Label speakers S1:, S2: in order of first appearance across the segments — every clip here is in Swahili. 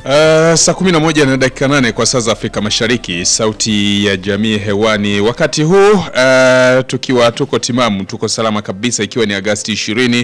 S1: Uh, saa 11 na dakika nane kwa saa za Afrika Mashariki, sauti ya jamii hewani wakati huu uh, tukiwa tuko timamu, tuko salama kabisa, ikiwa ni Agasti 20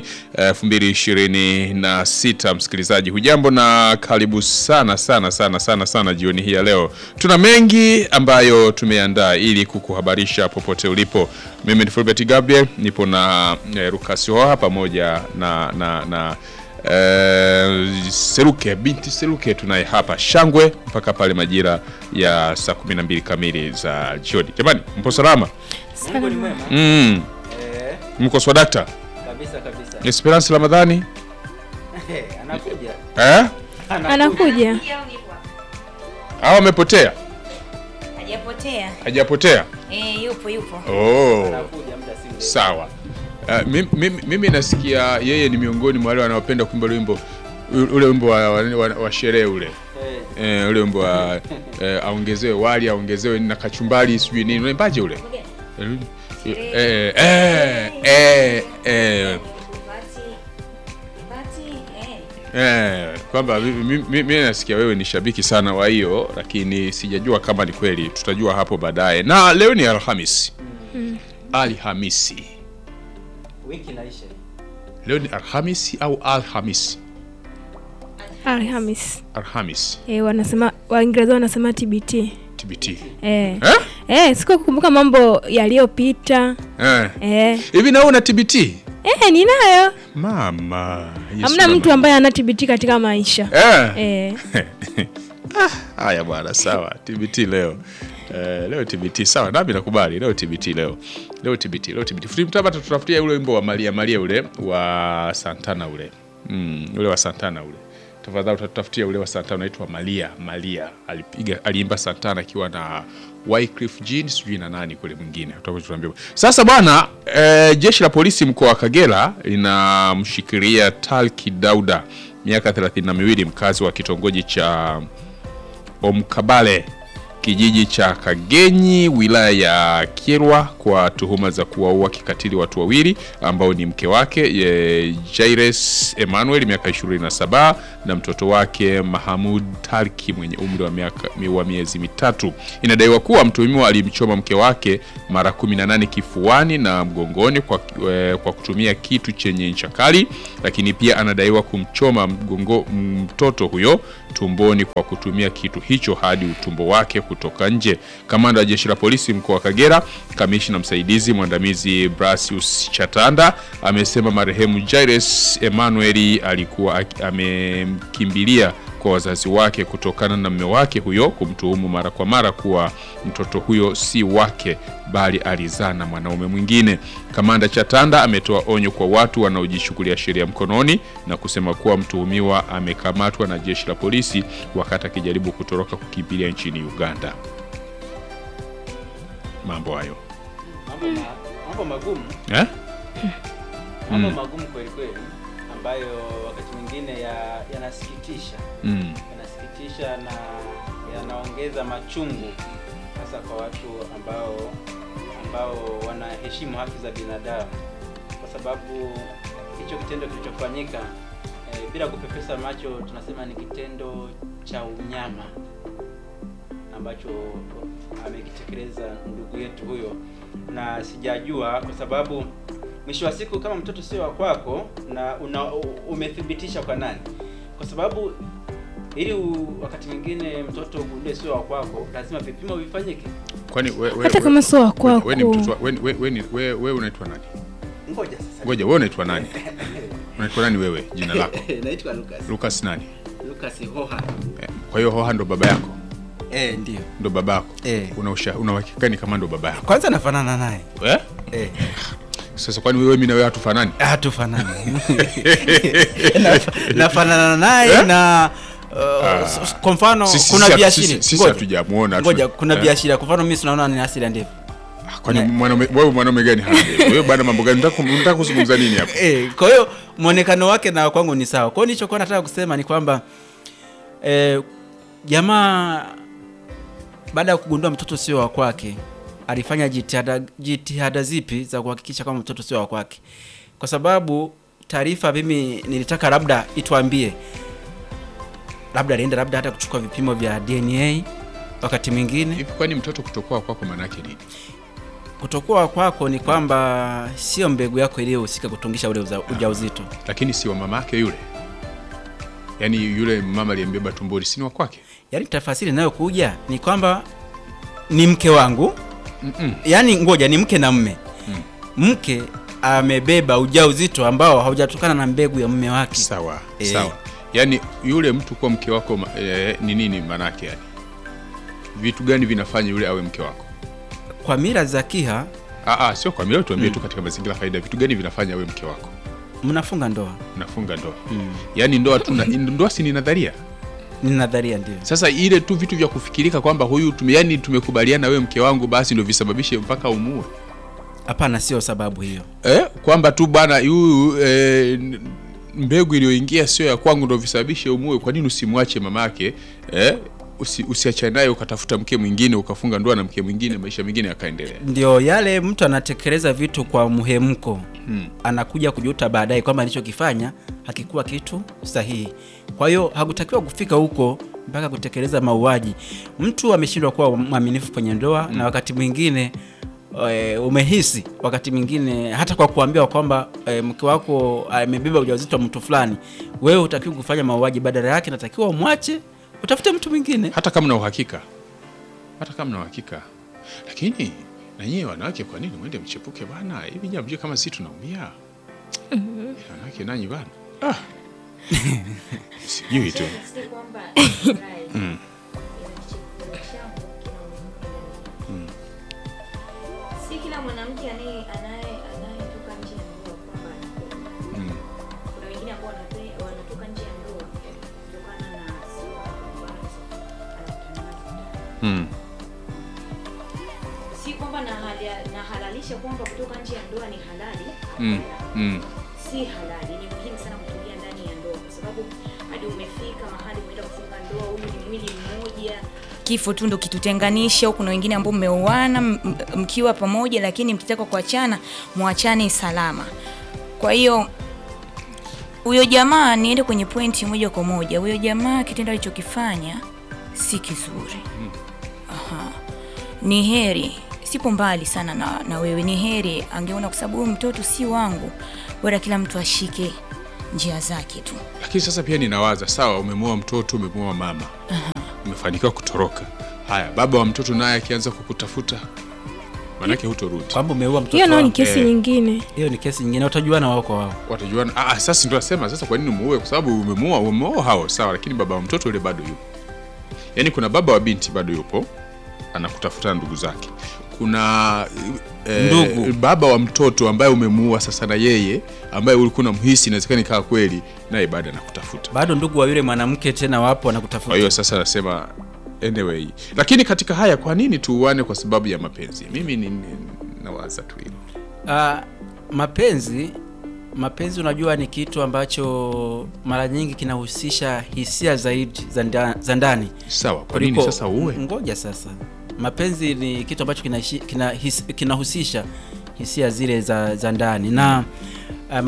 S1: 2026. Msikilizaji hujambo na karibu sana sana sana sana sana jioni hii ya leo. Tuna mengi ambayo tumeandaa ili kukuhabarisha popote ulipo. Mimi ni Fulbert Gabriel, nipo na eh, Lucas Hoha pamoja na na, na Uh, Seruke binti Seruke tunaye hapa Shangwe mpaka pale majira ya saa 12 kamili za jioni. Jamani, mpo salama?
S2: Mungu ni mwema.
S1: Mm,
S2: Eh,
S1: mko swadakta?
S2: kabisa kabisa.
S1: Esperance Ramadhani?
S2: Eh, anakuja.
S1: Eh?
S3: Anakuja.
S1: Au amepotea?
S4: Hajapotea.
S1: Hajapotea?
S4: Eh, yupo yupo.
S1: Oh.
S2: Anakuja muda si mrefu.
S1: Sawa. Uh, mimi, mimi, mimi nasikia yeye ni miongoni mwa wale wanaopenda kuimba ule wimbo ule wimbo wa, wa, wa, wa sherehe ule
S2: Eh,
S1: eh, ule wimbo wa eh, aongezewe wali aongezewe na kachumbari sijui nini unaimbaje ule eh, eh, eh, eh, eh, eh, kwamba mimi mi, mi, mi nasikia wewe ni shabiki sana wa hiyo, lakini sijajua kama ni kweli. Tutajua hapo baadaye. Na leo ni Alhamisi, Alhamisi.
S2: wiki inaisha.
S1: Leo ni Alhamisi au Alhamisi?
S3: Alhamis.
S1: Alhamis.
S3: Eh, wanasema Waingereza wanasema TBT.
S1: TBT.
S3: Eh.
S1: Eh?
S3: Eh, siku ya kukumbuka mambo yaliyopita.
S1: Eh.
S3: Eh.
S1: Hivi na wewe una TBT?
S3: Eh, ninayo.
S1: Mama. Yesu
S3: Hamna
S1: mama.
S3: mtu ambaye ana TBT katika maisha.
S1: Eh.
S3: Eh.
S1: Haya bwana, sawa. TBT leo. Eh, leo TBT sawa, nami nakubali leo TBT leo. Leo TBT, leo TBT. Fundi mtabata tutafutia ule wimbo wa Maria Maria ule wa Santana ule. Mm, ule wa Santana ule. Tafadhali utatafutia ule wa Santana unaitwa Maria Maria. Alipiga aliimba Santana akiwa na Wycliffe Jean sijui na nani kule mwingine. Tutakuwa tunaambia. Sasa bwana, eh, jeshi la polisi mkoa wa Kagera linamshikilia Talki Dauda miaka 32 mkazi wa kitongoji cha Omkabale kijiji cha Kagenyi wilaya ya Kyerwa kwa tuhuma za kuwaua kikatili watu wawili ambao ni mke wake e, Jaires Emmanuel miaka 27 na mtoto wake Mahamud Tarki mwenye umri wa miaka wa miezi mitatu. Inadaiwa kuwa mtuhumiwa alimchoma mke wake mara 18 kifuani na mgongoni kwa, e, kwa kutumia kitu chenye ncha kali, lakini pia anadaiwa kumchoma mgongo mtoto huyo tumboni kwa kutumia kitu hicho hadi utumbo wake kutoka nje. Kamanda wa jeshi la polisi mkoa wa Kagera, kamishna msaidizi mwandamizi Brasius Chatanda amesema marehemu Jairus Emmanuel alikuwa ak- amemkimbilia kwa wazazi wake kutokana na mume wake huyo kumtuhumu mara kwa mara kuwa mtoto huyo si wake bali alizaa na mwanaume mwingine. Kamanda Chatanda ametoa onyo kwa watu wanaojishughulia sheria mkononi na kusema kuwa mtuhumiwa amekamatwa na jeshi la polisi wakati akijaribu kutoroka kukimbilia nchini Uganda. Mambo hayo
S2: Mambo ma, mambo magumu,
S1: eh?
S2: mambo
S1: Mm.
S2: magumu kweli kweli ambayo wakati mwingine ya- yanasikitisha.
S1: Mm.
S2: Yanasikitisha na yanaongeza machungu hasa kwa watu ambao ambao wanaheshimu haki za binadamu, kwa sababu hicho kitendo kilichofanyika eh, bila kupepesa macho, tunasema ni kitendo cha unyama ambacho amekitekeleza ndugu yetu huyo, na sijajua kwa sababu mwisho wa siku kama mtoto sio wa kwako na una, u- umethibitisha kwa nani? Kwa sababu ili u, wakati mwingine mtoto ugundue sio wa kwako, lazima vipimo vifanyike.
S1: Kwani we, we,
S3: Hata
S1: we-
S3: kama sio wa
S1: we- we ni
S3: kwako.
S1: mtoto wa- we, we, we, ni- we, we unaitwa nani?
S2: Ngoja sasa.
S1: Ngoja, wewe unaitwa nani? Unaitwa nani wewe? Jina lako?
S2: Naitwa Lucas.
S1: Lucas nani?
S2: Lucas Hoha.
S1: Eh, Kwa hiyo Hoha ndo baba yako?
S5: Eh, ndio.
S1: Ndo babako?
S5: Eh.
S1: Una usha- una uhakika ni kama ndo baba yako?
S5: Kwanza nafanana naye.
S1: Eh?
S5: Eh.
S1: Sasa kwani wewe mimi na wewe hatufanani?
S5: Hatufanani. Naf- nafanana naye na uh, s- s- kwa mfano
S1: Sisi-
S5: kuna
S1: sisi-
S5: viashiria.
S1: sisi- sisi
S5: Ngoja.
S1: hatujamuona, hatu-
S5: Ngoja, kuna
S1: eh.
S5: viashiria. Kwa mfano mimi tunaona ni asili ya ndevu.
S1: Kwani
S5: Ne.
S1: mwanaume wewe mwanaume gani hana ndevu? Wewe bwana mambo gani? Unataka unataka kuzungumza nini hapa?
S5: Eh, kwa hiyo mwonekano wake na kwangu ni sawa. Kwa hiyo nilichokuwa nataka kusema ni kwamba eh, jamaa baada ya kugundua mtoto sio wa kwake alifanya jitihada, jitihada zipi za kuhakikisha kwamba mtoto sio wa kwake? Kwa sababu taarifa mimi nilitaka labda ituambie labda alienda labda hata kuchukua vipimo vya DNA wakati mwingine.
S1: Hivi kwani mtoto kutokuwa kwako maanake nini?
S5: Kutokuwa kwako ni kwamba sio mbegu yako iliyohusika kutungisha ule uza- ujauzito.
S1: Lakini si wa mama yake yule, yaani yule mama aliyembeba tumboni si ni wa kwake?
S5: Yaani tafasiri inayokuja ni kwamba ni mke wangu
S1: Mm-mm.
S5: yaani ngoja ni mke na mme mke amebeba ujauzito ambao haujatokana na mbegu ya mume wake
S1: Sawa
S5: Eh.
S1: sawa, yaani yule mtu kuwa mke wako ma- eh, ni nini maanake? Yani vitu gani vinafanya yule awe mke wako?
S5: kwa mila za kiha
S1: Aa, sio kwa mila, tuambie tu katika mazingira ya kawaida, vitu gani vinafanya awe mke wako?
S5: mnafunga ndoa
S1: Unafunga ndoa yaani ndoa tu na- ndoa si ni nadharia.
S5: ni nadharia ndio
S1: Sasa ile tu vitu vya kufikirika kwamba huyu tume, yani tumekubaliana wewe mke wangu, basi ndio visababishe mpaka umue
S5: hapana sio sababu hiyo
S1: eh, kwamba tu bwana huyu eh, n- mbegu iliyoingia sio ya kwangu ndio visababishe umue. Kwa nini usimwache mamake eh, usi, usiachane naye ukatafuta mke mwingine ukafunga ndoa na mke mwingine, maisha mengine yakaendelea.
S5: ndio yale mtu anatekeleza vitu kwa muhemko
S1: Hmm.
S5: anakuja kujuta baadaye kwamba alichokifanya hakikuwa kitu sahihi kwa hiyo hakutakiwa kufika huko mpaka kutekeleza mauaji mtu ameshindwa kuwa mwaminifu kwenye ndoa na wakati mwingine e, umehisi wakati mwingine hata kwa kuambiwa kwamba e, mke wako amebeba ujauzito wa mtu fulani wewe hutakiwi kufanya mauaji badala yake natakiwa umwache utafute mtu mwingine
S1: hata kama na uhakika, hata kama na uhakika. Lakini na nyie wanawake, kwa nini mwende mchepuke bana? Hivi nyie hamjui kama sisi tunaumia wanawake nanyi bana? Ah. sijui tu
S6: Si kwamba Israeli
S1: Mm.
S6: ina chakula changu kina umuhimu. Si kila mwanamke anaye- anaye- anayetoka nje ya ndoa kwamba anapenda.
S1: Mm.
S6: Kuna wengine ambao wanape- wanatoka nje ya ndoa kutokana na sifa ambazo anakutana nazo ndani.
S1: Mm.
S6: Si kwamba nahala- nahalalisha kwamba kutoka nje ya ndoa ni halali.
S1: Mm.
S6: Hapana.
S1: Mm.
S6: si halali. Ni muhimu sana kutulia ndani ya ndoa, kwa sababu hadi umefika mahali umeenda kufunga ndoa, huyu ni mwili mmoja.
S4: kifo tu ndo kitutenganisha. Kuna wengine ambao mmeoana m- m- mkiwa pamoja, lakini mkitaka kuachana mwachane salama. Kwa hiyo huyo jamaa, niende kwenye pointi moja kwa moja, huyo jamaa kitendo alichokifanya si kizuri. Aha. Ni heri sipo mbali sana na, na wewe, ni heri angeona, kwa sababu huyu mtoto si wangu, bora kila mtu ashike njia zake tu.
S1: Lakini sasa pia ninawaza, sawa, umemoa mtoto, umemoa mama, umefanikiwa kutoroka. Haya, baba wa mtoto naye akianza kukutafuta, manake hutorudi,
S5: kwamba umeua mtoto
S3: hiyo nao ni
S5: wako.
S3: kesi
S1: eh.
S3: nyingine
S5: hiyo ni kesi nyingine utajuana wao kwa wao
S1: watajuana. Ah, sasa ndio nasema sasa, kwa nini umuue? Kwa sababu umemoa, umemoa hao, sawa, lakini baba wa mtoto yule bado yupo. Yaani kuna baba wa binti bado yupo, anakutafuta na ndugu zake. Kuna eh,
S5: Ndugu.
S1: baba wa mtoto ambaye umemuua sasa, na yeye ambaye ulikuwa unamhisi inawezekana ikawa kweli, naye bado anakutafuta.
S5: bado ndugu wa yule mwanamke tena wapo
S1: Kwa
S5: wanakutafuta
S1: hiyo sasa nasema anyway, lakini katika haya, kwa nini tuuane kwa sababu ya mapenzi? Mimi ni, ni, nawaza tu hilo.
S5: Ah, mapenzi mapenzi unajua ni kitu ambacho mara nyingi kinahusisha hisia zaidi za nda- za ndani
S1: Sawa, kwa nini
S5: kuliko-
S1: sasa uue?
S5: ngoja sasa mapenzi ni kitu ambacho kinaishi- kina his- kinahusisha hisia zile za, za ndani na